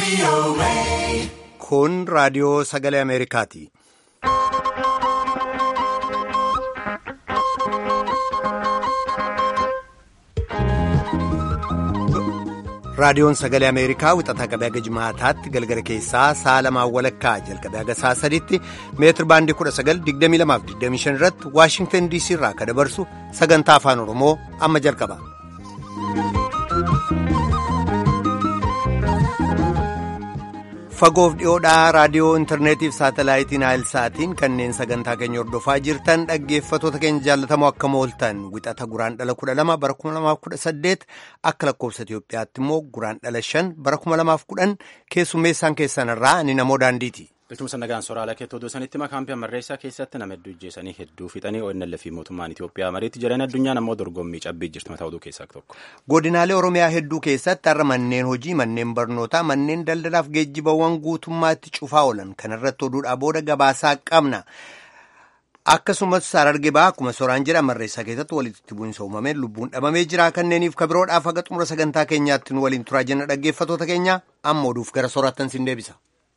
Kun raadiyoo sagalee Ameerikaati. Raadiyoon sagalee Ameerikaa wixataa qabee haga jimaataatti galgala keessaa sa'a lamaan walakkaa jalqabee haga sa'a sadiitti meetir baandii 1922-25 irratti Waashingtan DC irraa akka dabarsu sagantaa afaan Oromoo amma jalqaba. Fagoof dhiyoodhaa raadiyoo intarneetiif saatalaayitiin saatiin kanneen sagantaa keenya hordofaa jirtan dhaggeeffatoota keenya jaallatamoo akka mooltan wixata guraan dhala 12 bara 2018 akka lakkoofsa Itoophiyaatti immoo guraan dhala 5 bara 2010 keessummeessaan keessan irraa ani namoo daandiiti. Biltumsa nagaan sooraalaa keettoo doosanitti makaampii ammarreessaa keessatti nama hedduu ijjeessanii hedduu fixanii ONL fi mootummaan Itoophiyaa mariitti jiran addunyaan ammoo dorgommii cabbii jirtu mataa oduu keessaa tokko. Godinaalee Oromiyaa hedduu keessatti har'a manneen hojii, manneen barnootaa, manneen daldalaaf geejjibawwan guutummaatti cufaa oolan kanarratti oduudhaa booda gabaasaa qabna. Akkasumas Hararge ba'aa akkuma sooraan jedha ammarreessaa keessatti walitti bu'iinsa uumameen lubbuun dhabamee jira kanneeniif kabiroodhaaf haga xumura sagantaa keenyaatti nu waliin turaa jenna dhaggeeffatoota keenya amma oduuf gara soorattan sin deebisa.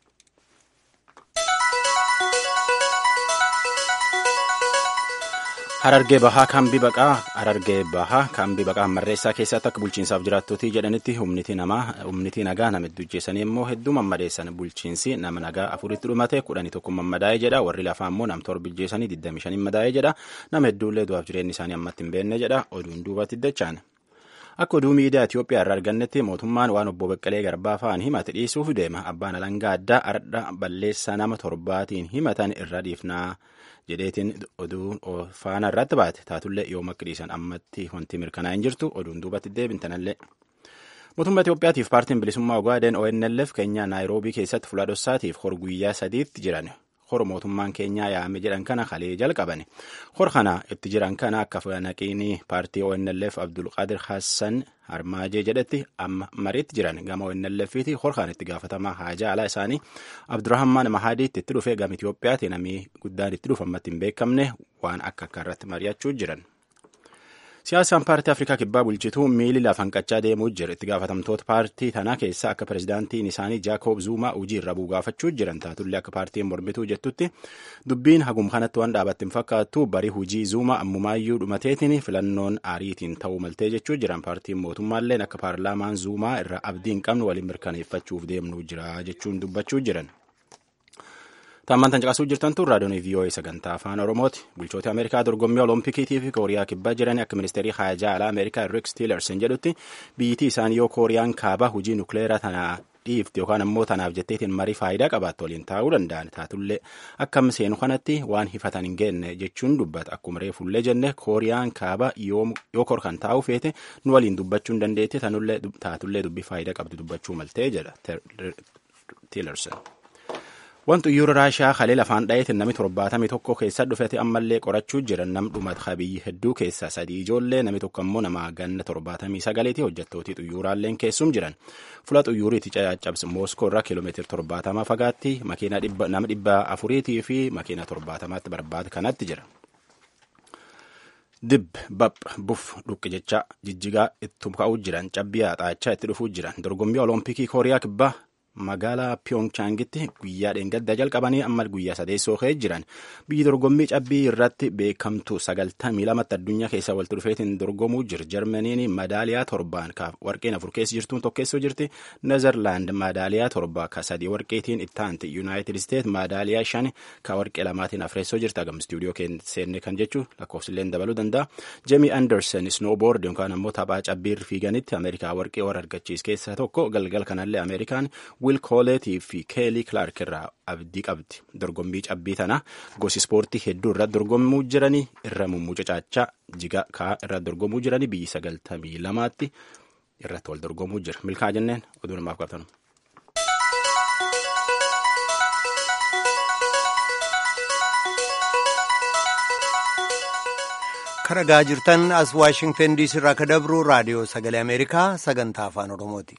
Harargee bahaa kaambii baqaa Harargee bahaa kaambii baqaa ammarreessaa keessatti akka bulchiinsaaf jiraattotii jedhanitti humniti namaa humniti nagaa nama hedduu ijjeessanii immoo hedduu mammadeessan bulchiinsi nama nagaa afuritti dhumate kudhanii tokko mammadaa'ee jedha warri lafaa immoo nam torba ijjeessanii digdami shanii madaa'ee jedha nama hedduullee du'aaf jireenyi isaanii ammatti hin beekne jedha oduun duubatti dachaan. Akka oduu miidiyaa Itoophiyaa irraa argannetti mootummaan waan obbo Beqqalee Garbaa fa'aan himate dhiisuuf deema. Abbaan alangaa addaa ardha balleessaa nama torbaatiin himatan irra dhiifnaa jedheetiin oduu faana irratti baate taatullee yoom akka dhiisan ammatti wanti mirkanaa'in jirtu oduun duubatti deebintanallee. Mootummaa Itoophiyaatiif paartiin bilisummaa Ogaaden ONLF Keenyaa Naayiroobii keessatti fuula dhossaatiif hor guyyaa sadiitti jiran. hor mootummaan keenyaa yaame jedhan kana kalee jalqaban hor kana itti jiran kana akka naqiinii paartii ONLF Abdulqaadir Hassan Harmaajee jedhetti amma mariitti jiran gama ONLFiti hor kana itti gaafatamaa haajaa alaa isaanii Abdurrahman Mahadiitti itti dhufee gama Itoophiyaati namni guddaan itti dhufu ammatti hin beekamne waan akka akka irratti mari'achuu jiran. Siyaasaan paartii Afrikaa kibbaa bulchituu miili lafan qaccaa deemuu jira. Itti gaafatamtoota paartii tanaa keessaa akka pirezidaantiin isaanii Jaakob Zuumaa hojii irra buugaafachuu jiran taatullee akka paartiin mormituu jettutti dubbiin hagum kanatti waan dhaabatti hin fakkaattu barii hojii Zuumaa ammumaayyuu dhumateetiin filannoon aariitiin ta'uu maltee jechuu jiran paartiin mootummaalleen akka paarlaamaan Zuumaa irra abdii hin qabnu waliin mirkaneeffachuuf deemnuu jira jechuun dubbachuu jiran. Taamman tan caqasuu jirtan tun raadiyoon VOA sagantaa afaan Oromooti. Bulchoota Ameerikaa dorgommii Oloompikiitii fi Kooriyaa kibbaa jiran akka ministeerii haajaa alaa Ameerikaa Rick Tillerson jedhutti biyyittii isaanii yoo Kooriyaan kaabaa hojii nukleeraa tanaa dhiifti yookaan ammoo tanaaf jetteetiin marii faayidaa qabaattu waliin taa'uu danda'an taatullee akkam seenu kanatti waan hifatan hin geenne jechuun dubbata akkuma reefullee jenne Kooriyaan kaabaa yoo korkan taa'uu feete nu waliin dubbachuu hin dandeetti taatullee dubbii faayidaa qabdu dubbachuu maltee jedha Tillerson. Wanti xiyyaara Raashiyaa kalee lafaan dhaheetiin namni torbaatamii tokko keessa dhufate ammallee qorachuu jiran nam dhumata biyyi hedduu keessa sadii ijoollee namni tokko ammoo nama ganna torbaatamii sagaleeti hojjettootii xiyyaaraalleen keessum jiran fuula xiyyaariitti caccabse mooskoo irraa kiiloomeetira torbaatamaa fagaatti makiina nama dhibba afuriitii fi makiina torbaatamaatti barbaade kanatti jira. Dib bap buf dhuqqi jecha jijjigaa itti ka'uu jiran cabbii haxaachaa itti dhufuu jiran dorgommii olompikii kooriyaa kibbaa magaalaa Piyonchaangitti guyyaa dheengadda jalqabanii amma guyyaa sadeessoo ka'ee jiran biyyi dorgommii cabbii irratti beekamtu sagaltamii lamatti addunyaa keessa walitti dhufeetiin dorgomuu jira jarmaniin madaaliyaa torbaan ka warqeen afur keessa jirtuun tokkeessoo jirti nezerlaand madaaliyaa torba ka sadii warqeetiin ittaanti yuunaayitid isteet madaaliyaa shan ka warqee lamaatiin afreessoo jirti agam istuudiyoo seenne kan jechuu lakkoofsilleen dabaluu danda'a jeemi anderson snowboard yookaan ammoo taphaa cabbii fiiganitti ameerikaa warqee warra argachiis keessaa tokko galgal kanallee ameerikaan Wil Kooleetii fi Keelii Kilaark irraa abdii qabdi. Dorgommii cabbii tana gosi ispoortii hedduu irratti dorgomuu jiranii irra mummucacaachaa jiga kaa irratti dorgomuu jiranii biyyi sagaltamii lamaatti irratti wal dorgomuu jira. Milkaa jenneen oduu namaaf qabnu. Karagaa jirtan as Waashingtan diisii irraa ka dabru raadiyoo sagalee Ameerikaa sagantaa afaan Oromooti.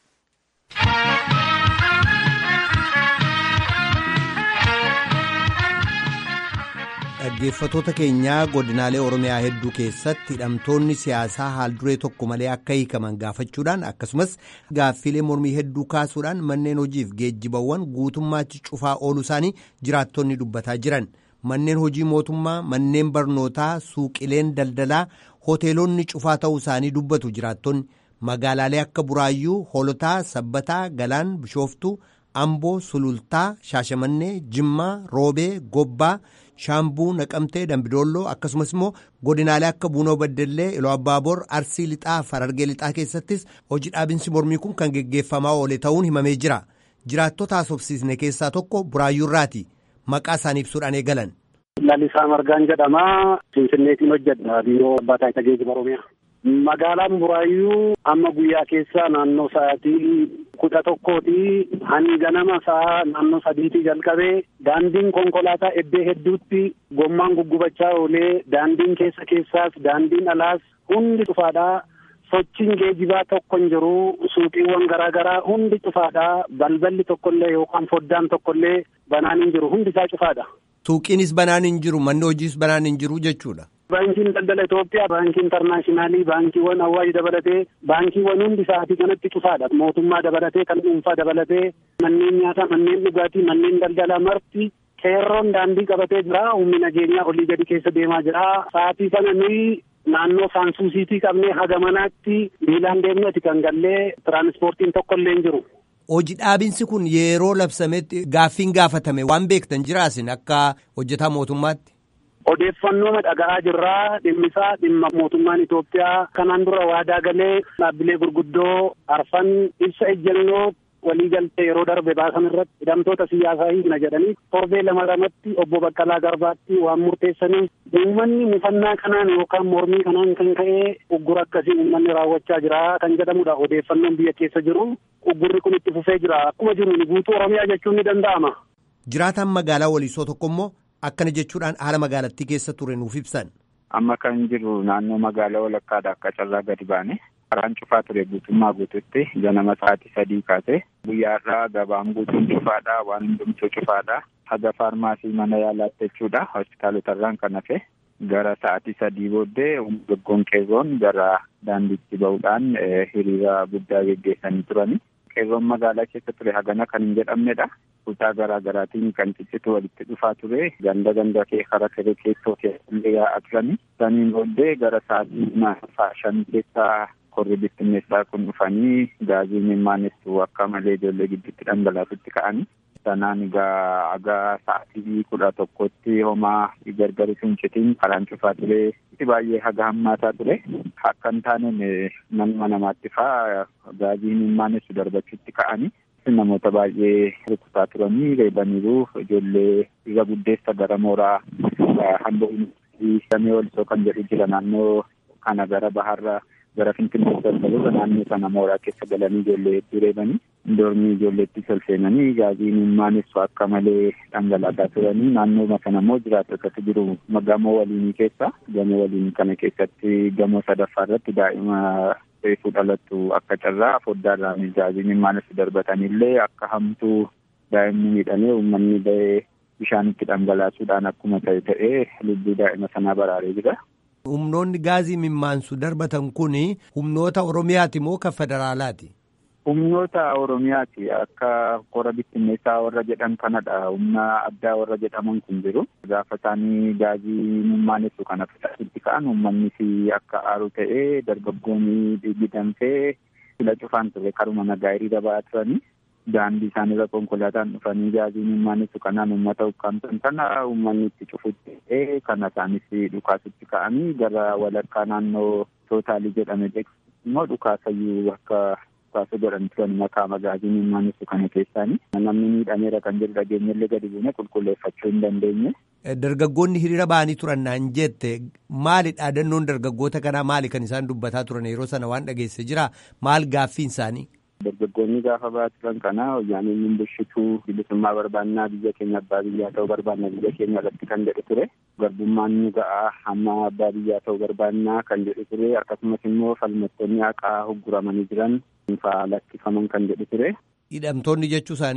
dhaggeeffatoota keenyaa godinaalee oromiyaa hedduu keessatti hidhamtoonni siyaasaa haalduree tokko malee akka hiikaman gaafachuudhaan akkasumas gaaffiilee mormii hedduu kaasuudhaan manneen hojiif geejjibawwan guutummaatti cufaa ooluu isaanii jiraattonni dubbataa jiran manneen hojii mootummaa manneen barnootaa suuqileen daldalaa hoteelonni cufaa ta'uu isaanii dubbatu jiraattonni magaalaalee akka buraayyuu hoolotaa sabbataa galaan bishooftuu amboo sulultaa shaashamannee jimmaa roobee gobbaa. shaambuu naqamtee dambidolloo akkasumas immoo godinaalee akka buunoo baddellee iloo abbaaboor arsii lixaa farargee lixaa keessattis hojii dhaabinsi mormii kun kan geggeeffamaa oole ta'uun himamee jira jiraattota haasofsiisne keessaa tokko buraayyuurraati maqaa isaanii ibsuudhaan eegalan. Lalisaa Margaan jedhama. Finfinneetiin hojjedha. Biiroo Abbaa Taayitaa Geejjiba Oromiyaa. Magaalaan Buraayyuu amma guyyaa keessaa naannoo sa'aatii kudha tokkooti hani ganama sa'a naannoo sadiitii jalqabee daandiin konkolaataa eddee hedduutti gommaan guggubachaa oolee daandiin keessa keessaas daandiin alaas hundi cufaadhaa sochiin geejibaa tokko hin jiru suuqiiwwan garaa garaa hundi cufaadhaa balballi tokkollee yookaan foddaan tokkollee banaan hin jiru hundi isaa cufaadha. Suuqiinis banaan hin jiru manni hojiis banaan hin jiru jechuudha. Baankiin daldala Itoophiyaa, baankii intarnaashinaali, baankiiwwan Awwaash dabalatee, baankiiwwan hundi sa'aatii kanatti cufaadha. Mootummaa dabalatee, kan dhuunfaa dabalatee, manneen nyaataa, manneen dhugaatii, manneen daldalaa marti qeerroon daandii qabatee jira. Humni nageenyaa olii gadi keessa deemaa jira. Sa'aatii kana nuyi naannoo saansuusiitii qabnee haga manaatti miilaan deemneeti kan gallee tiraanispoortiin tokko illee hin jiru. Hojii dhaabinsi kun yeroo labsametti gaaffiin gaafatame waan beektan jiraasin akka hojjetaa mootummaatti. Odeeffannoo dhaga'aa jirraa dhimmisaa dhimma mootummaan Itoophiyaa kanaan dura waadaa galee dhaabbilee gurguddoo arfan ibsa ejjennoo waliigaltee yeroo darbe baasan irratti hidhamtoota siyaasaa hiikna jedhanii torbee lama lamatti obbo Baqqalaa Garbaatti waan murteessaniif uummanni mufannaa kanaan yookaan mormii kanaan kan ka'ee uggura akkasii uummanni raawwachaa jira kan jedhamudha odeeffannoon biyya keessa jiru uggurri kun itti fufee jira akkuma jiru guutuu Oromiyaa jechuun ni danda'ama. Jiraataan magaalaa waliisoo tokko immoo akkana jechuudhaan haala magaalattii keessa ture nuuf ibsan. Amma kan jiru naannoo magaalaa walakkaadha akka carraa gadi baane. Karaan cufaa ture guutummaa guututti ganama sa'aatii sadii kaase guyyaarraa gabaan guutuun cufaadha waan hundumtuu cufaadha haga faarmaasii mana yaalaatti jechuudha hospitaalotarraan kan hafe gara sa'aatii sadii booddee dargaggoon qeerroon gara daandiitti ba'uudhaan hiriira guddaa geggeessanii turani. Qeerroon magaalaa keessa ture hagana kan hin jedhamnedha. Kutaa garaa garaatiin kan ciccitu walitti dhufaa ture. Ganda ganda kee karaa kee keessoo keessallee yaa'aa turani. Saniin booddee gara sa'aatii shan keessaa korri bittinneessaa kun dhufanii gaazii mimaanessu akka malee ijoollee gidduutti dhangalaasutti ka'anii. Sanaan egaa haga sa'aatii kudha tokkotti homaa gargari fincitiin karaan cufaa ture. baay'ee haga hammaataa ture. Akka hin taaneen nama namaatti faa gaazii mimaanessu darbachuutti ka'anii. namoota baay'ee rukutaa turanii reebaniiru ijoollee irra guddeessa gara mooraa hamboo samii olisoo kan jedhu jira naannoo kana gara baharra gara finfinnee daldaludha naannoo sana mooraa keessa galanii ijoollee hedduu reebanii dormii ijoolleetti solseenanii gaazii mimaanessu akka malee dhangalaasaa turanii naannoo sana immoo jiraattotatu jiru gamoo waliinii keessa gamoo waliinii kana keessatti gamoo sadaffaa irratti daa'ima reefuu dhalattu akka carraa foddaarraan gaazii mimaanessu darbatanillee akka hamtuu daa'imni miidhamee uummanni ba'ee bishaanitti dhangalaasuudhaan akkuma ta'e ta'ee lubbuu daa'ima sanaa baraaree jira. Humnoonni gaazii mimmaansu darbatan kun humnoota Oromiyaati moo kan federaalaati? Humnoota Oromiyaati akka kora bittinneessaa warra jedhan kanadha. Humna addaa warra jedhaman kun jiru. Gaafa isaanii gaazii mimaanessu kana fudhachuutti ka'an uummanni akka aaru ta'ee dargaggoonni dhidhiitamtee fila cufaan ture karuma nagaa hiriira ba'aa turanii. Daandii isaanirra konkolaataan dhufanii gaazii mimaanessu kanaan uummata ukkaamsan kana uummanni itti cufutti ta'ee kana isaanis dhukaasutti ka'anii gara walakkaa naannoo tootaalii jedhame beeksisu immoo dhukaasayyuu akka dhukaasa godhan turan makaa magaazii mimaanessu kana keessaani. Namni miidhameera kan jedhu dhageenyallee gadi buune qulqulleeffachuu hin dandeenye. Dargaggoonni hiriira ba'anii turan naan jette maali dhaadannoon dargaggoota kanaa maali kan isaan dubbataa turan yeroo sana waan dhageesse jira maal gaaffiin isaanii? Dargaggoonni gaafa ba'aa turan kana wayyaaniin hin bulchituu bilisummaa barbaannaa biyya keenya abbaa biyyaa ta'uu barbaanna biyya keenya irratti kan jedhu ture. Garbummaan nu ga'aa hamma abbaa biyyaa ta'uu barbaannaa kan jedhu ture akkasumas immoo falmattoonni haqaa hogguramanii jiran fa'aa lakkifaman kan jedhu ture. Hidhamtoonni jechuu isaaniiti.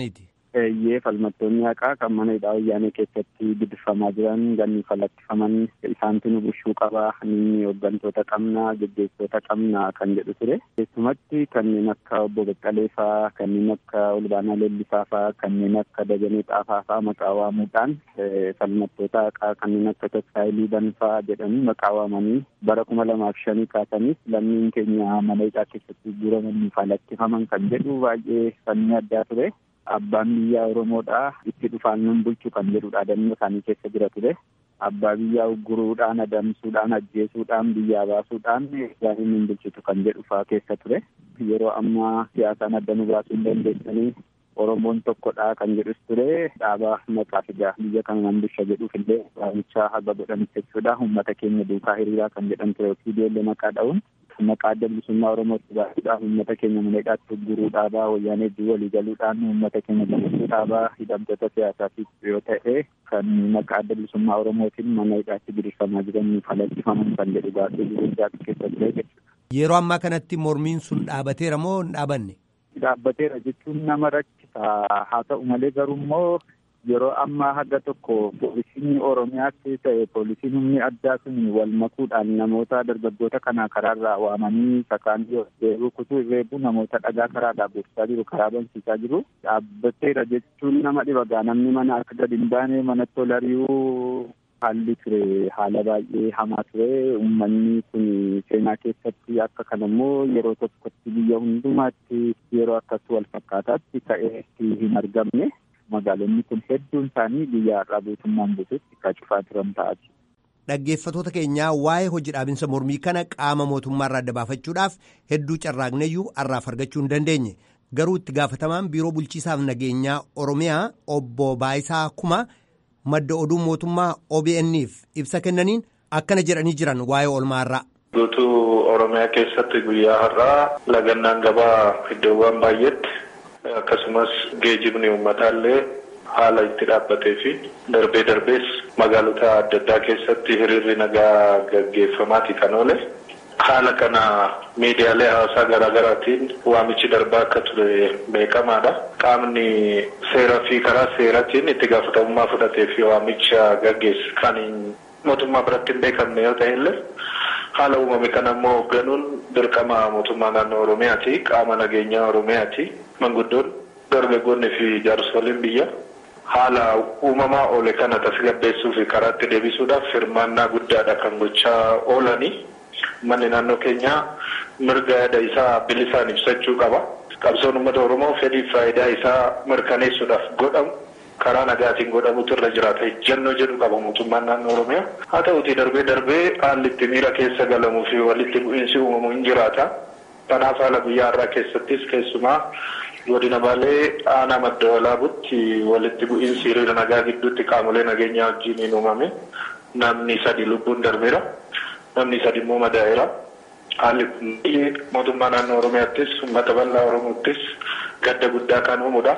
eeyyee falmattoonni haqaa kan mana hidhaa wayyaanee keessatti gidirfamaa jiran ganni fallattifaman isaantu nu bushuu qabaa ni hooggantoota qabnaa geggeessitoota qabnaa kan jedhu ture keessumatti kanneen akka obbo Baqqaleefaa kanneen akka Olbaanaa Leellisaafaa kanneen akka Dajanee Xaafaafaa maqaa waamuudhaan falmattoota haqaa kanneen akka Tasfaayilii Banfaa jedhanii maqaa waamanii bara kuma lamaaf shanii kaasaniif lammiin keenya mana hidhaa keessatti guuramanii fallattifaman kan jedhu baay'ee fannii addaa ture. Abbaan biyyaa Oromoodhaa itti dhufaan nun bulchu kan jedhudha dannoo isaanii keessa jira ture. Abbaa biyyaa ugguruudhaan, adamsuudhaan, ajjeesuudhaan, biyyaa baasuudhaan gaanii nun bulchitu kan jedhu fa'aa keessa ture. Yeroo ammaa siyaasaan adda nu baasuu hin dandeessanii Oromoon tokkodha kan jedhus ture. Dhaabaa maqaa fidaa biyya kana nan bulcha jedhuuf illee waamichaa haga godhanitti jechuudha. Uummata keenya duukaa hiriiraa kan jedhan ture ofiideellee maqaa dha'uun. maqaa adda bilisummaa Oromootti baasuudhaan uummata keenya mana hidhaatti gurguruu dhaabaa wayyaanee walii galuudhaan uummata keenya gammachuu dhaabaa hidhamtoota siyaasaatiif yoo ta'e kan maqaa adda bilisummaa Oromootiin mana hidhaatti gidirfamaa jiran fallattifaman kan jedhu baasii gurguddaa keessa ture jechuudha. Yeroo ammaa kanatti mormiin sun dhaabateera moo hin dhaabanne? Dhaabbateera jechuun nama rakkisa haa ta'u malee garuu immoo yeroo ammaa haga tokko poolisiin oromiyaatti ta'e poolisiin humni addaa sun wal makuudhaan namoota dargaggoota kana karaarraa waamanii sakaanii deebuu kutuu reebuu namoota dhagaa karaarraa buusisaa jiru karaa bansiisaa jiru dhaabbateera jechuun nama dhibagaa namni mana akka gadi hin baane manatti ol ari'uu haalli ture haala baay'ee hamaa ture uummanni kun seenaa keessatti akka kanammoo yeroo tokkotti biyya hundumaatti yeroo akkasii wal fakkaataatti ta'ee hin argamne. magaalonni kun hedduun isaanii biyya har'aa guutummaan guutuutti akka cufaa turan ta'ati. Dhaggeeffatoota keenyaa waa'ee hojii dhaabinsa mormii kana qaama mootummaarraa adda baafachuudhaaf hedduu carraaqneyyuu har'aaf argachuu hin dandeenye. Garuu itti gaafatamaan biiroo bulchiisaaf nageenyaa Oromiyaa obbo Baayisaa Kuma madda oduu mootummaa OBN'if ibsa kennaniin akkana jedhanii jiran waa'ee oolmaarraa. Guutuu Oromiyaa keessatti guyyaa har'aa lagannaan gabaa iddoowwan baay'eetti. akkasumas geejibni uummataallee haala itti dhaabbatee fi darbee darbees magaalota adda addaa keessatti hiriirri nagaa gaggeeffamaati kan oole. Haala kana miidiyaalee hawaasaa garaa garaatiin waamichi darbaa akka ture beekamaadha. Qaamni seeraa fi karaa seeraatiin itti gaafatamummaa fudhatee fi waamicha gaggeesse kan mootummaa biratti hin beekamne yoo ta'e illee haala uumame kana immoo hoogganuun dirqama mootummaa naannoo Oromiyaati. Qaama nageenyaa Oromiyaati. Manguddoon dargaggoonni fi jaarsoliin biyya haala uumamaa oole kana tasgabbeessuu fi karaatti deebisuudhaaf hirmaannaa guddaadha kan gochaa oolanii manni naannoo keenyaa mirga yaada isaa bilisaan ibsachuu qaba. Qabsoon uummata Oromoo fedhii faayidaa isaa mirkaneessuudhaaf godhamu karaa nagaatiin godhamutu irra jiraata. Ejjennoo jedhu qaba mootummaan naannoo Oromiyaa. Haa ta'uutii darbee darbee haalli itti miira keessa galamuu fi walitti bu'iinsi uumamu hin jiraata. Kanaaf haala guyyaa har'aa keessattis keessumaa godina baalee aanaa madda walaabutti walitti bu'iinsi hiriira nagaa gidduutti qaamolee nageenyaa wajjin hin uumame. Namni sadi lubbuun darbeera. Namni sadi immoo madaa'eera. Haalli kun mootummaa naannoo Oromiyaattis uummata bal'aa Oromoottis gadda guddaa kan uumudha.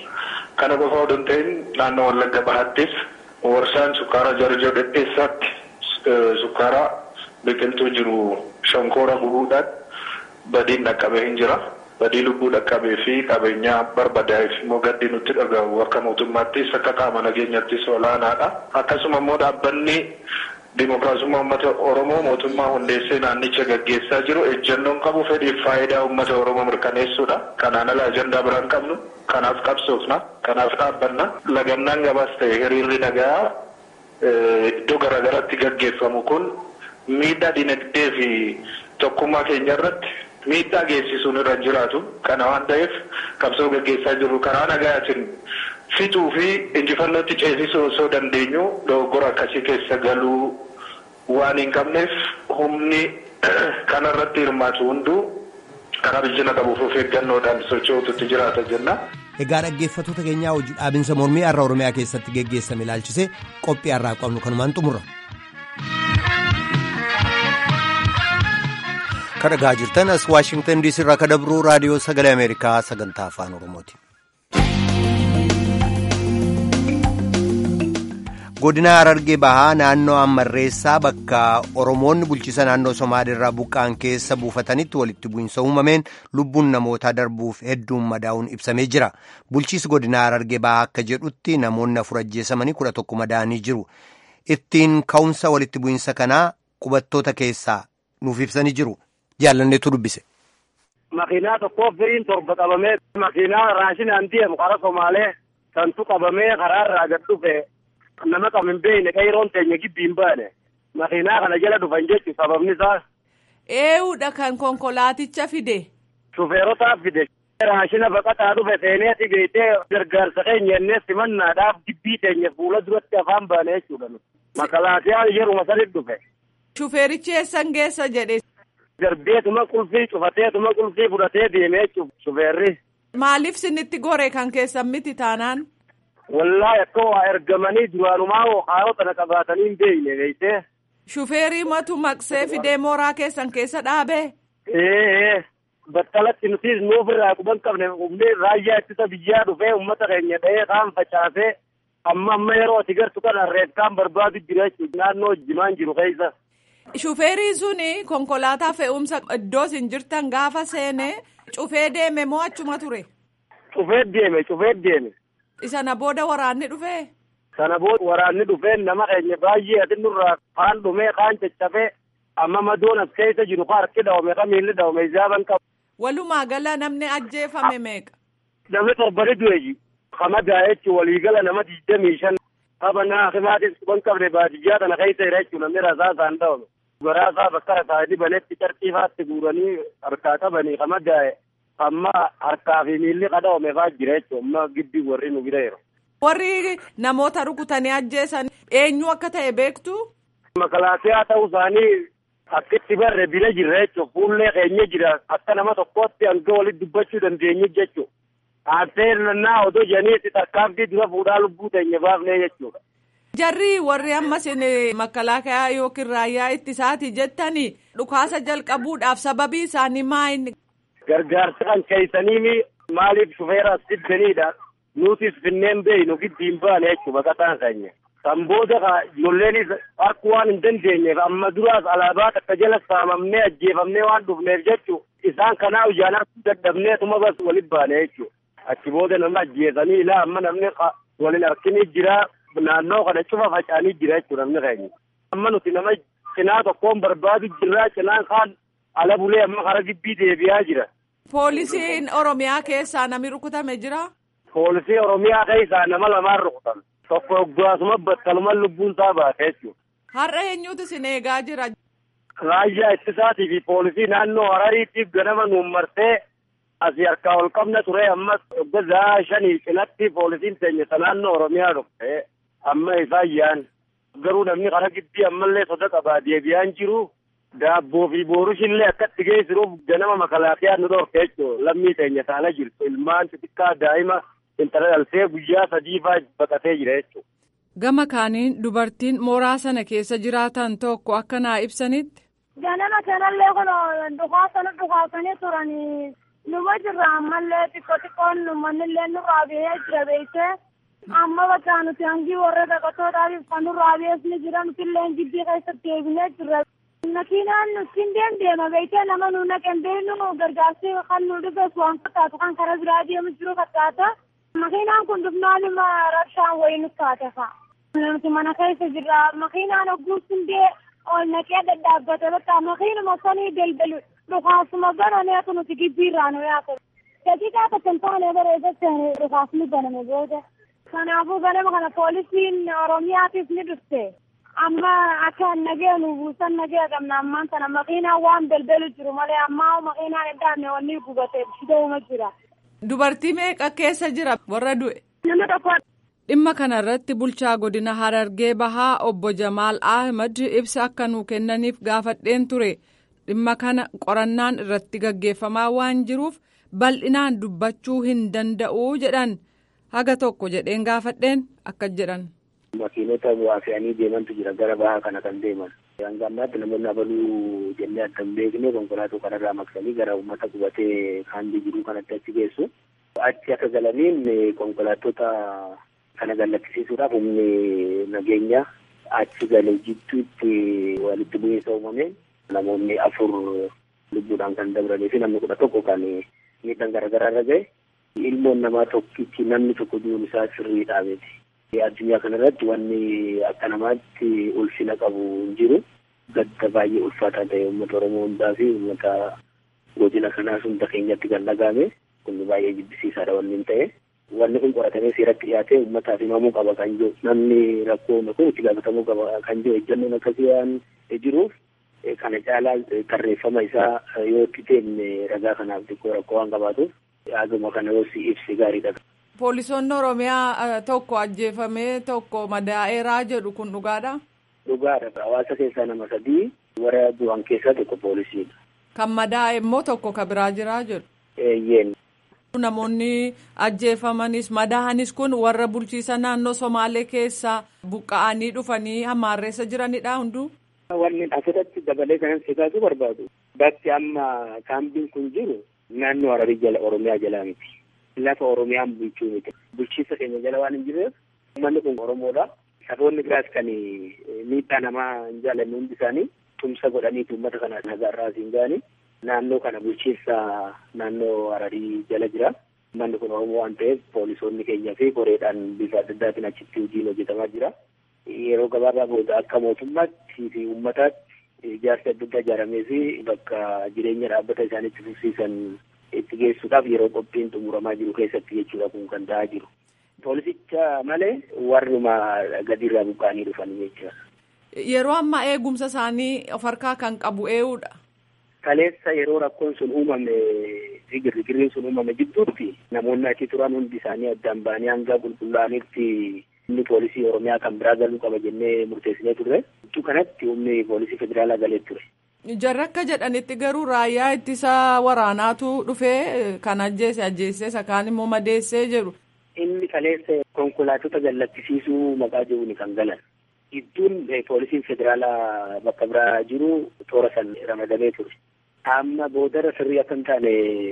Kana qofa odoo hin ta'in naannoo Wallagga Bahaattis warshaan sukkaara Jarjoo Dhedheessaatti sukkaara biqiltuu jiru shonkoora gubuudhaan badiin dhaqqabee hin jira. Badii lubbuu dhaqqabee fi qabeenyaa barbadaa'eef immoo gaddi nutti dhagahu akka mootummaattis akka qaama nageenyattis olaanaadha. Akkasuma immoo dhaabbanni Dimookiraasummaa uummata Oromoo mootummaa hundeessee naannicha gaggeessaa jiru ejjennoon qabu fedhiif faayidaa uummata Oromoo mirkaneessuudha. Kanaan ala ajandaa biraan qabnu kanaaf qabsoofna kanaaf dhaabbanna. Lagannaan gabaas ta'e hiriirri nagaa iddoo garaagaraatti gaggeeffamu kun miidhaa dinagdee fi tokkummaa keenya irratti miidhaa geessisuun irra jiraatu. Kana waan ta'eef qabsoo gaggeessaa jirru karaa nagaatiin fixuu fi injifannootti ceesisuu osoo dandeenyu dogoggora akkasii keessa galuu waan hin qabneef humni kanarratti hirmaatu hunduu karaa bilchina qabuuf of eeggannoodhaan socho'uutu jiraata jenna. Egaa dhaggeeffattoota keenyaa hojii dhaabinsa mormii har'a Oromiyaa keessatti geggeessame ilaalchisee qophii har'aa qabnu kanumaan xumurra. Kan dhagaa jirtan as Waashingtan diisii irraa kan dabru raadiyoo sagalee Ameerikaa sagantaa afaan Oromooti. godina harargee bahaa naannoo ammarreessaa bakka oromoonni bulchiisa naannoo somaaliirraa buqqaan keessa buufatanitti walitti bu'insa uumameen lubbuun namootaa darbuuf hedduun madaa'uun ibsamee jira bulchiisi godina harargee bahaa akka jedhutti namoonni afur ajjeesamanii kudha tokko madaa'anii jiru ittiin ka'umsa walitti bu'insa kanaa qubattoota keessaa nuuf ibsanii jiru jaallanneetu dubbise. Makiinaa tokkoof firiin torba qabamee makiinaa raashinaan deemu karaa Somaalee santu qabamee karaarraa gad dhufe nama qabu hin beekne qeeroon teenya gibbii hin baane makiinaa kana jala dhufan jechuun sababni isaa. Eewudha kan konkolaaticha fide. Shufeerotaaf fide. Raashina baqataa dhufe seeneeti beektee gargaarsa keenya innee simannaadhaaf gibbii teenya fuula duratti afaan baane jechuudha. Makalaakiyaa yeruma saditti dhufe. Shufeerichi eessan geessa jedhe. Darbeetuma qulfii cufateetuma qulfii fudhatee deemee jechuudha shufeerri. Maaliif sinitti gore kan keessan miti taanaan? Wallaahi akka waa ergamanii duraanumaa haalota na qabaatanii hin beekne beektee. Shufeerii matu maqsee fidee mooraa keessan keessa dhaabee? Ee battalatti nutis nuuf irraa quban qabne humnee raayyaa ittisa biyyaa dhufee uummata keenya dha'ee kaan facaasee amma amma yeroo ati gartu kana reefkaan barbaadu jira jechuudha naannoo jimaan jiru keessa. Shufeerii suni konkolaataa fe'umsa iddoo isin jirtan gaafa seene cufee deeme moo achuma ture? Cufee deeme cufee deeme. Isana booda waraanni dhufee? Sana booda waraanni dhufee nama keenya baay'ee ati nurraa kaan dhumee kaan caccafee amma madoon as keessa jiru ka harki dhawame ka miilli dhawame ijaaban qabu. Walumaa gala namni ajjeefame meeqa? Namni torbani du'e kamadaa jechuun waliigala nama digdamii shan qabanaa himaatis quban qabne baadiyyaa kana keessa jira jechuun namni rasaa isaan dhawame. Garaasaa bakka rasaa dibanetti carqiifaatti guuranii harkaa qabanii kamadaa'e amma harkaa fi miilli qadawame fa'aa jira jechuun amma giddi warri nu bira jiru. Warri namoota rukutanii ajjeesan eenyu akka ta'e beektu? Makalaakiyaa ta'uu isaanii akkitti barre bira jirra jechuun fuullee keenya jira akka nama tokkootti hanga walitti dubbachuu dandeenyu jechuudha. Aarsee nannaa odoo janiitti tarkaanfii dura fuudhaa lubbuu teenya baafnee jechuudha. Jarri warri ammas makalaakaa yookiin raayyaa ittisaati jettanii dhukaasa jalqabuudhaaf sababii isaanii maayini. Gargaarsa kan keessanii maaliif shufeera as fiddaniidha. Nutis finneen beeynu giddiin baane jechuudha baqataan keenya. Kan booda ijoolleenis harkuu waan hin dandeenyeef amma duraas alaabaa takka jala saamamnee ajjeefamnee waan dhufneef jechuudha. Isaan kanaa ijaan harkuu dadhabneetuma bas walitti baane jechuudha. Achi booda nama ajjeesanii ilaa amma namni waliin harkinii jira. naannoo kana cufa faca'anii jira jechuudha namni keenya. Amma nuti nama cinaa tokkoon barbaadu jirraa cinaan kaan ala bulee amma kara gibbii deebi'aa jira. Poolisiin Oromiyaa keessaa namni rukutame jira? Poolisii Oromiyaa keessaa nama lamaan rukutame. Tokko hoggaasuma battaluma lubbuun isaa baate jechuudha. Har'a eenyutu isin eegaa jira? Raayyaa ittisaatii fi poolisii naannoo Harariitiif ganama nuun martee asii harkaa ol qabna ture ammas hoggaa shanii cinatti poolisiin teenya naannoo Oromiyaa dhufte. amma isaan yaan garuu namni karaa gidbii ammallee soda qabaa deebi'aan jiru daabboo fi boorushiillee akkatti geessiruuf ganama makalaakiyaa nu dhorke jechuudha lammii teenya taana jirtu ilmaan xixiqqaa daa'ima intala dhaltee guyyaa sadii faa baqatee jira jechuudha. Gama kaaniin dubartiin mooraa sana keessa jiraatan tokko akka naa ibsanitti. Ganama kanallee kun dhukaasanii dhukaasanii turanii numa jirra ammallee xiqqoo xiqqoon mannillee nurraa biyee jira beektee. amma bakka nuti hangi warra dhaqattoodhaaf kan nurraa beesni jira nutillee gibbii keessatti eegnee jirra. Makiinaan nutiin deemdeema beektee nama nu naqen beeknu gargaarsi kan nu dhufes waan fakkaatu kan karaa biraa deemu jiru fakkaata. Makiinaan kun dhufnaan ima rabshaan wayii nu taate fa'a. Nuti mana keessa jirra makiinaan ogguun hundee ol naqee dadhaabbate bakka makiinuma sanii daldalu dhukaasuma bananeetu nuti gibbiirraa nu yaate. Daqiiqaa tokko hin taane bareedatti dhukaasni baname booda. Kanaafuu ganama kana poolisiin Oromiyaatiif ni dhufte. Amma akka nagee nu buusan nagee qabna ammaan kana makiinaan waan balbalu jiru malee ammaa makiinaan eddaanne wanni gubate shidooma jira. Dubartii meeqa keessa jira warra du'e? Nama tokko. Dhimma kana irratti bulchaa godina Harargee Bahaa obbo Jamaal Ahmad ibsa akka nuu kennaniif gaafadheen ture. Dhimma kana qorannaan irratti gaggeeffamaa waan jiruuf bal'inaan dubbachuu hin danda'uu jedhan. haga tokko jedheen gaafadheen akkas jedhan. Makiinota bu'aa fe'anii deemantu jira gara bahaa kana kan deeman. Hanga ammaatti namoonni abaluu jennee adda hin beekne konkolaataa kanarraa maqsanii gara uummata qubatee kaandii jiruu kanatti achi geessu. Achi akka galaniin konkolaattota kana gallakkisiisuudhaaf humni nageenya achi galee jidduutti walitti bu'iinsa uumame namoonni afur lubbuudhaan kan dabranii fi namni kudha tokko kan miidhaan garaagaraa irra ga'e ilmoon namaa tokkichi namni tokko du'uun isaa sirriidhaa miti. Addunyaa kana irratti wanni akka namaatti ulfina qabu hin jiru. Gadda baay'ee ulfaataa ta'e uummata Oromoo hundaa fi uummata godina kanaas hunda keenyatti kan dhagahame kun baay'ee jibbisiisaadha wanni hin ta'e. Wanni kun qoratamee seeratti dhiyaatee uummataaf himamuu qaba kan jiru namni rakkoo kun itti gaafatamuu qaba kan jiru ejjannoon akkasii waan jiruuf kana caalaa tarreeffama isaa yoo itti deemne ragaa kanaaf xiqqoo rakkoo waan qabaatuuf haguma kana yoo si ibsi gaariidha. Poolisoonni Oromiyaa tokko ajjeefamee tokko madaa'eeraa jedhu kun dhugaadha. Dhugaadha. Hawaasa keessaa nama sadii warra du'an keessaa tokko poolisiidha. Kan madaa'e immoo tokko ka biraa jiraa jedhu. Eeyyeen. Namoonni ajjeefamanis madaa'anis kun warra bulchiisa naannoo Somaalee keessaa buqqa'anii dhufanii hammaarreessa jiranidha hunduu. Wanni asirratti dabalee kanan siqaasuu barbaadu. Bakki amma kaambiin kun jiru naannoo Hararii jala Oromiyaa jalaa miti. Lafa Oromiyaan bulchuu miti. Bulchiinsa keenya jala waan hin jirreef uummanni kun Oromoodha. Saboonni biraas kan miidhaa namaa hin jaalanne hundi isaanii tumsa godhaniitu uummata kana nagaarraa siin ga'anii naannoo kana bulchiinsa naannoo Hararii jala jira. Uummanni kun Oromoo waan ta'eef poolisoonni keenya fi koreedhaan bifa adda addaatiin achitti hojiin hojjetamaa jira. Yeroo gabaabaa booda akka mootummaatti fi uummataatti ijaarsi adda addaa ijaaramee fi bakka jireenya dhaabbata isaaniitti fufsiisan itti geessuudhaaf yeroo qophiin xumuramaa jiru keessatti jechuudha kun kan ta'aa jiru. Poolisicha malee warruma gadiirraa buqqa'anii dhufan jechuudha. Yeroo ammaa eegumsa isaanii of harkaa kan qabu eenyudha. Kaleessa yeroo rakkoon sun uumame fi girgirriin sun uumame jidduutti namoonni achi turan hundi isaanii addaan ba'anii hanga qulqullaa'anitti humni poolisii Oromiyaa kan biraa galuu qaba jennee murteessinee turre. Iddoo kanatti humni poolisii federaalaa galee ture. Jarri akka jedhanitti garuu raayyaa ittisa waraanaatu dhufee kan ajjeese ajjeessee sakaan immoo madeessee jedhu. Inni kaleessa konkolaatota gallattisiisuu maqaa jedhuun kan galan. Gidduun poolisiin federaalaa bakka biraa jiru toora san ramadamee ture. Amma boodara sirrii akka hin taane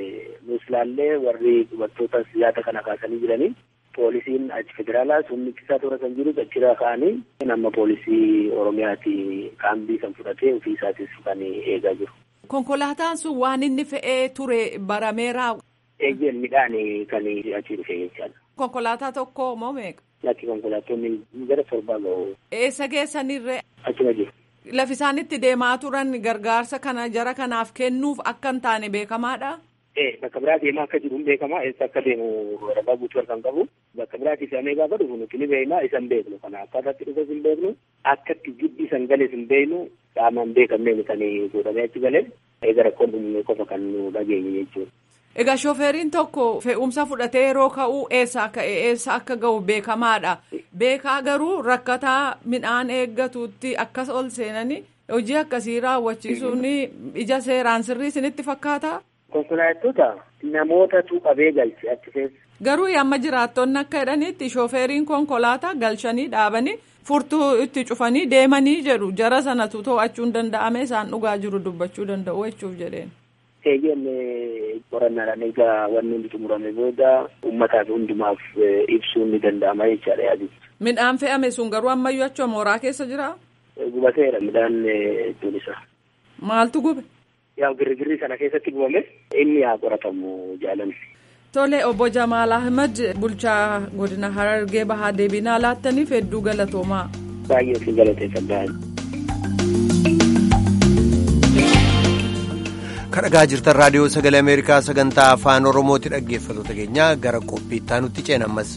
nus ilaallee warri dubartootas yaada kana kaasanii jiranii poolisiin achi federaalaas humni ittisaa toora san jiru achirraa ka'anii nama poolisii Oromiyaati kaambii kan fudhatee ofii isaatis kan eegaa jiru. Konkolaataan sun waan inni fe'ee ture barameeraa. Eeyyeen midhaan kan achi dhufe jechaadha. Konkolaataa tokko moo meeqa? Latti konkolaattonni gara torbaa ga'u. Eessa geessanirree? Achuma jiru. Lafi isaan itti deemaa turan gargaarsa kana jara kanaaf kennuuf akka hin taane beekamaadha. Ee bakka biraa deemaa akka jiru hin beekama eessa akka deemu ragaa guutuu harkaan qabu bakka biraatiif amee gaafa dhufu nuti ni beekna isa hin beeknu kana akkaataatti dhufes hin beeknu akka itti jibbi san galees hin beeknu qaamaan beekamnee kan godhamee achi galee eega rakkoon dhumne qofa kan nu dhageenye jechuudha. Egaa shooferriin tokko fe'umsa fudhatee yeroo ka'u eessa akka eessa akka ga'u beekamaadha. Beekaa garuu rakkataa midhaan eeggatuutti akkas ol seenanii hojii akkasii raawwachiisuun ija seeraan sirrii isinitti fakkaata. Konkolaattota namootatu qabee galche achi keessa. Garuu amma jiraattonni akka jedhanitti shooferriin konkolaataa galchanii dhaabanii furtuu itti cufanii deemanii jedhu jara sanatu to'achuun danda'ame isaan dhugaa jiru dubbachuu danda'u jechuuf jedheen. Eeyyeen qorannaadhaan egaa wanni hundi xumurame booda uummataaf hundumaaf ibsuun ni danda'ama jechaadha yaadichi. Midhaan fe'ame sun garuu ammayyuu achuma mooraa keessa jira? Gubateera midhaan iddoon isaa. Maaltu gube? Yaa girgirrii sana keessatti gubame inni haa qoratamu jaalanni. Tole obbo Jamaal Ahmed bulchaa godina Harargee Bahaa deebinaa laattaniif hedduu galatoomaa. Baay'ee si galateeffadha. kadhagaa jirtan raadiyoo sagalee ameerikaa sagantaa afaan oromooti dhaggeeffatoota keenya gara qophiittaa nutti ceena ammas.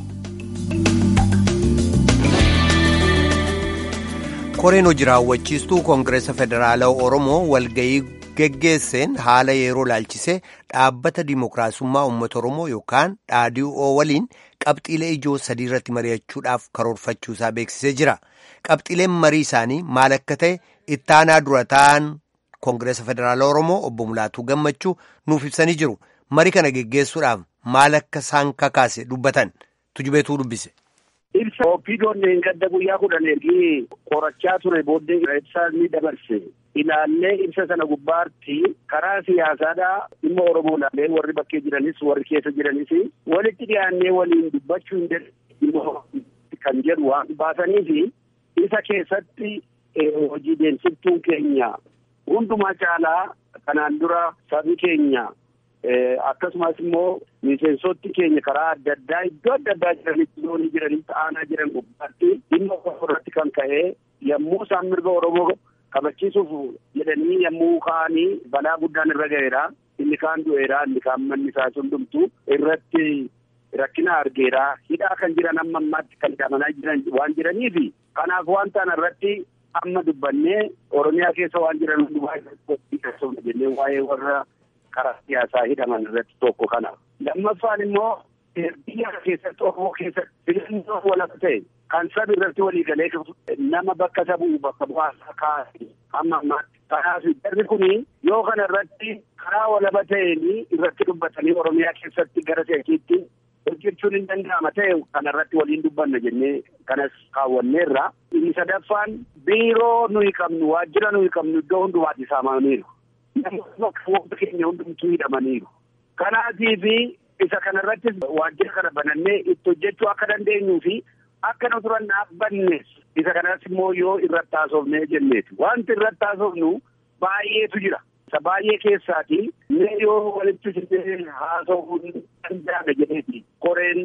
koreen hojii raawwachiistuu koongireesa federaalaa oromoo walgayii geggeesseen haala yeroo laalchisee dhaabbata dimookiraasummaa uummata oromoo yookaan dhaadhii'oo waliin qabxiilee ijoo sadii irratti mari'achuudhaaf karoorfachuusaa beeksisee jira qabxiileen marii isaanii maal akka ta'e ittaanaa dura ta'an koongireesa federaalaa oromoo obbo Mulaatuu Gammachuu nuuf ibsanii jiru marii kana geggeessuudhaaf maal akka isaan kakaase dubbatan tujubeetuu dubbise. Ibsa opiidoon gadda guyyaa kudhan ergii qorachaa ture booddee ibsa ni dabarse. ilaallee ibsa sana gubbaatti karaa siyaasaadhaa dhimma Oromoo ilaalee warri bakkee jiranis warri keessa jiranis walitti dhiyaannee waliin dubbachuu hin dandeenye kan jedhu waan baasanii fi isa keessatti hojii deemsiftuun keenya hundumaa caalaa kanaan dura sabi keenya akkasumas immoo miseensoti keenya karaa adda addaa iddoo adda addaa jiranitti zoonii jiranitti aanaa jiran gubbaatti dhimma Oromoo irratti kan ka'ee yommuu isaan mirga Oromoo kabachiisuuf jedhanii yommuu ka'anii balaa guddaan irra ga'eera inni kaan du'eera inni kaan manni isaa hundumtu irratti rakkina argeera hidhaa kan jiran amma ammaatti kan hidhamanaa jiran waan jiraniif kanaaf waan ta'an irratti amma dubbannee oromiyaa keessa waan jiran hundumaa jennee waa'ee warra karaa siyaasaa hidhaman irratti tokko kana. Lammaffaan immoo biyya keessatti Oromoo keessatti filannoo walaba ta'e kan sabi irratti walii galee nama bakka isa bu'u bakka bu'aasaa kaa'e amma ammaatti. Kanaaf jarri kuni yoo kana irratti karaa walaba ta'een irratti dubbatanii Oromiyaa keessatti gara seekiitti hojjechuun hin danda'ama ta'e kana irratti waliin dubbanna jennee kanas kaawwanneerra. Inni sadaffaan biiroo nuyi qabnu waajjira nuyi qabnu iddoo hundumaatti saamaniiru. Namoota keenya hundumtuu hidhamaniiru. Kanaatiif isa kana irrattis waajjira kana banannee itti hojjechuu akka dandeenyuu fi akka nu turan dhaabbannes isa kanas immoo yoo irratti haasofnee jenneeti. Wanti irratti haasofnu baay'eetu jira. Isa baay'ee keessaati mee yoo walitti fidee haasofuu danda'ame jedheeti. Koreen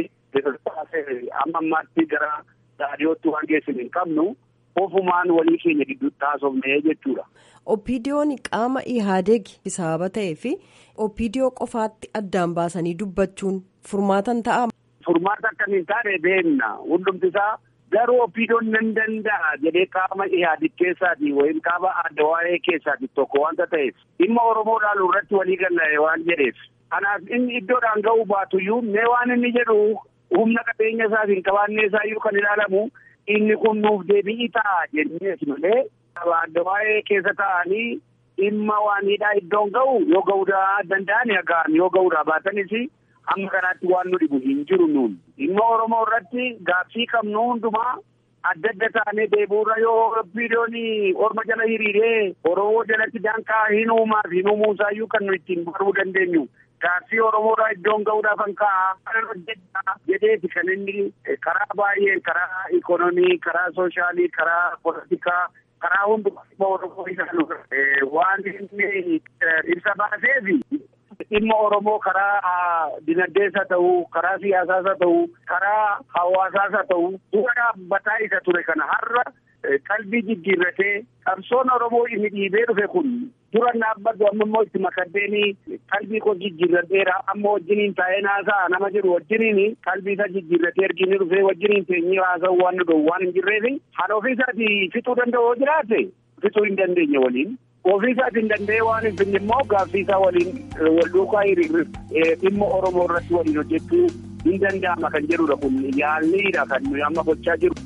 kee amma ammaatti gara raadiyootti waan geessinu hin qabnu ofumaan walii keenya gidduutti haasofnee jechuudha. Opiidiyoon qaama Ihaadeeg sababa ta'ee fi opiidiyoo qofaatti addaan baasanii dubbachuun furmaatan ta'a. Furmaata akkamiin taane beekna hundumti isaa garuu opiidiyoon nan danda'a jedhee qaama Ihaadeeg keessaati wayim qaama adda waa'ee keessaati tokko wanta ta'eef dhimma Oromoo ilaaluu irratti walii galle waan jedheef. Kanaaf inni iddoodhaan ga'uu baatuyyuu mee waan inni jedhu humna qabeenya isaas hin qabaannee isaayyuu kan ilaalamu inni kun nuuf deebi'ii ta'a jenneeti malee adda waa'ee keessa ta'anii dhimma waaniidhaa iddoon ga'u yoo ga'uu danda'an ga'an yoo ga'uudhaa baatanis amma kanaatti waan nu dhibu hin jiru nuun dhimma Oromoo irratti gaaffii qabnu hundumaa adda adda taanee deebi'uurra yoo opiidiyoon orma jala hiriiree Oromoo jalatti danqaa hin uumaaf hin uumuusaayyuu kan nu ittiin baruu dandeenyu. Gaaffii Oromoodhaa iddoon ga'uudhaaf kan ka'a kan hojjechaa jedheeti kan inni karaa baay'een karaa ikonomii karaa soshaalii karaa poolitikaa karaa hundumaa Oromoo ilaalu waan inni ibsa baaseefi dhimma Oromoo karaa dinagdees haa ta'u karaa siyaasaas haa ta'u karaa hawaasaas haa ta'u dura dhaabbataa isa ture kana har'a qalbii jijjiirratee qabsoon Oromoo inni dhiibee dhufe kun dura dhaabbatu amma immoo itti makaddeeni qalbii koo jijjiirradheera amma wajjiniin taa'ee naasa'a nama jiru wajjiniin qalbii isaa jijjiirratee ergini dhufee wajjiniin teenyee haasa'u waan nu dhowwu waan hin jirreef kan ofii isaatii fixuu danda'u yoo jiraate fixuu hin dandeenye waliin. Ofii isaatii hin danda'e waan hin finne immoo gaaffii isaa waliin wal duukaa dhimma Oromoo irratti waliin hojjechuu hin danda'ama kan jedhudha kun yaalliidha kan nuyi amma gochaa jiru.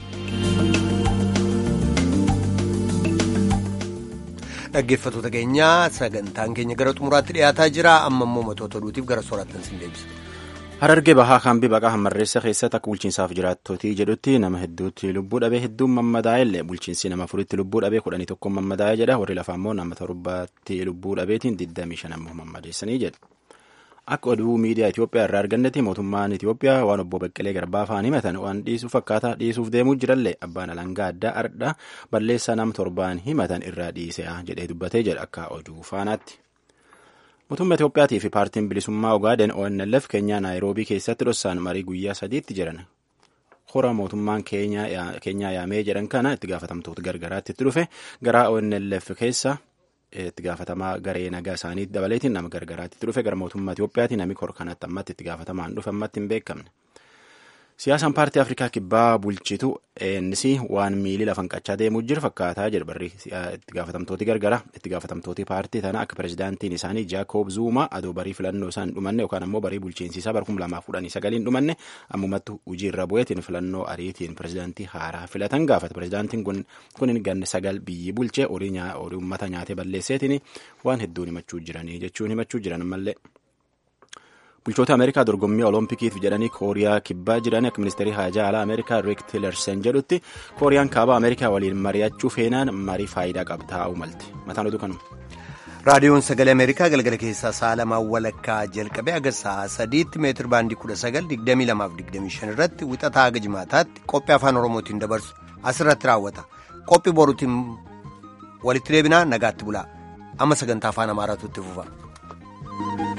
Dhaggeeffattoota keenyaa sagantaan keenya gara xumuraatti dhiyaataa jira amma immoo matoota oduutiif gara soorattan sin deebisa. Harargee bahaa kaambii baqaa hammarreessa keessatti akka bulchiinsaaf jiraattotii jedhutti nama hedduutti lubbuu dhabee hedduun mammadaa'e illee bulchiinsi nama afuritti lubbuu dhabee kudhanii tokko mammadaa'e jedha warri lafaa immoo nama torbaatti lubbuu dhabeetiin digdamii shan ammoo mammadeessanii jedha. Akka oduu miidiyaa Itoophiyaa irraa argannetti mootummaan Itoophiyaa waan obbo Baqqalee Garbaa fa'aan himatan waan dhiisuuf akkaataa dhiisuuf deemuu jirallee abbaan alangaa addaa ardha balleessaa nama torbaan himatan irraa dhiisee jedhee dubbatee jedha akka oduu faanaatti. Mootummaa Itoophiyaatii fi paartiin bilisummaa Ogaaden ONLF keenyaa Naayiroobii keessatti dhossaan marii guyyaa sadiitti jiran. Hora mootummaan keenyaa yaamee jedhan kana itti gaafatamtoota gargaraatti itti dhufe gara ONLF keessa itti gaafatamaa garee nagaa isaanii dabaleetiin nama gargaraatti itti dhufe gara mootummaa Itoophiyaatii namni kor kanatti ammatti itti gaafatamaan dhufe ammatti hin beekamne. Siyaasaan paartii Afrikaa kibbaa bulchitu ANC waan miilii lafan qachaa deemuu jiru fakkaataa jedhu barri itti gaafatamtooti gargara itti gaafatamtooti paartii tana akka pirezidaantiin isaanii Jaakob Zuuma adoo barii filannoo isaan dhumanne yookaan ammoo barii bulchiinsiisaa bara kuma lamaaf kudhanii sagaliin dhumanne ammumatti hojii irra bu'eetiin filannoo ariitiin pirezidaantii haaraa filatan gaafata pirezidaantiin kun kunin ganne sagal biyyi bulchee horii uummata nyaatee balleesseetiin waan hedduun himachuu jiranii jechuun himachuu jiran mallee. bulchoota ameerikaa dorgommii oloompikiif jedhanii kooriyaa kibbaa jiran akka ministeerii haajaa alaa ameerikaa riik tilersen jedhutti kooriyaan kaabaa ameerikaa waliin mari'achuu feenaan marii faayidaa qabtaa'uu malte mataan oduu kanuma. raadiyoon sagalee ameerikaa galgala keessaa sa'a lamaan walakkaa jalqabee haga sa'a sadiitti meetir baandii kudha sagal digdamii lamaaf digdamii shan irratti wixataa haga jimaataatti qophii afaan oromootiin dabarsu asirratti raawwata qophii boruutiin walitti deebinaa nagaatti bulaa amma sagantaa afaan amaaraatu itti fufa.